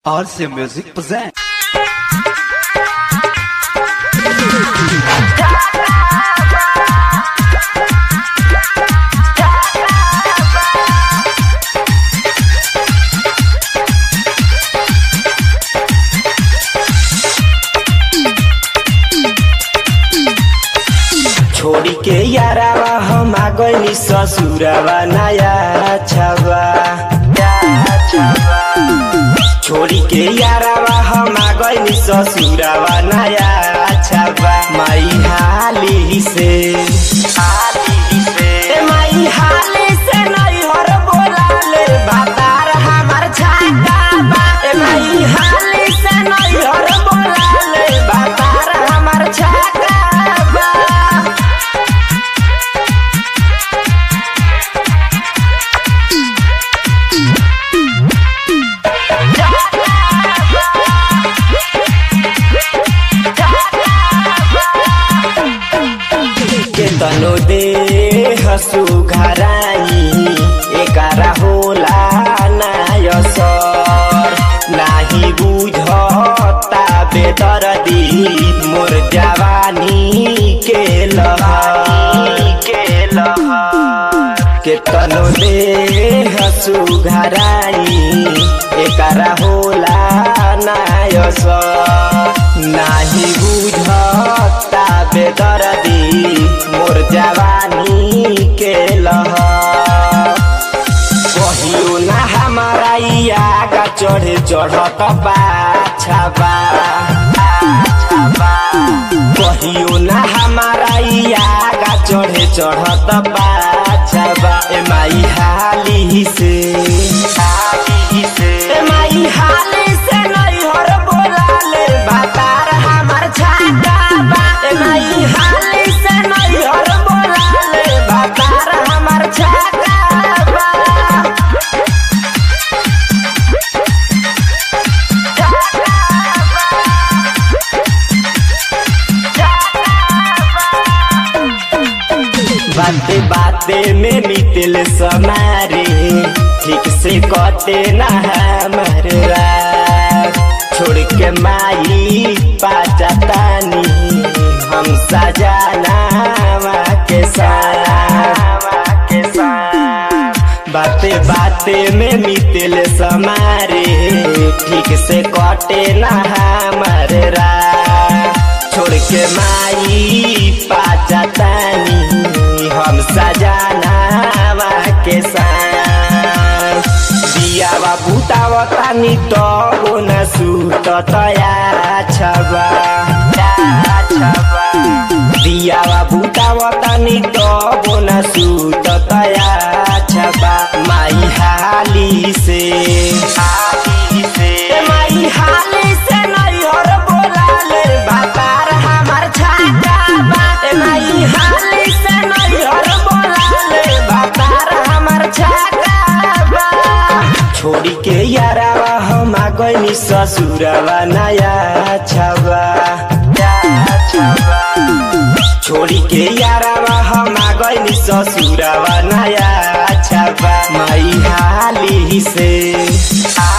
RC Music presents. छोड़ी के यारावा हम आ गइनी ससुरावा नया छावा छोड़ी के यारावा हम आ गइनी ससुरावा नया छावा माई हाली से हाली से ए माई हाली से नहीं हर बोला ले बातार हमार छाका बा ए माई हाली से नहीं हर बोला ले बातार हमार छाका बा के तनो दे हसु घराई एकारा होला नायसर नाही बुझता बेदर्दी मोर जवानी के लहर के लहर के तनो दे हसु घराई एकारा होला नायसर नाही बुझता बेदर्दी मोर जवानी के लहर कहियो ना हमारा आगा चढ़े चढ़त बाछाबा कहियो ना हमारा आगा चढ़े चढ़त बाछाबा ए माई हाली से हाली से ए माई हाली से नहीं हर बोला ले बातार हमार छाता बा ए माई हाली से नहीं हर बोला ले बातार हमार छाता बा बाते बाते में बीतल समारे ठीक से कटे ना हमर रात छोड़ के माई पाचातानी हम सजाना के साथ के साथ बाते बाते में बीतल समारे ठीक से कटे ना हमर रात छोड़ के माई पाचातानी हम सजाना के साथ दियावा बुतावतानी तो न सूत तया छबा दियावा बुतावतानी तो न सूत तया छबा माई हाली से हाली से ए माई हाली से नहीं हर बोला ले बातार हमार छाता बा ए माई हाली से नहीं हर बोला ले बातार हमार छाता बा छोड़ी के यारावा हम आ गइनी ससुरावा नया छावा छोड़ी के यारावा हम आ गइनी ससुरावा नया छावा माई हाली से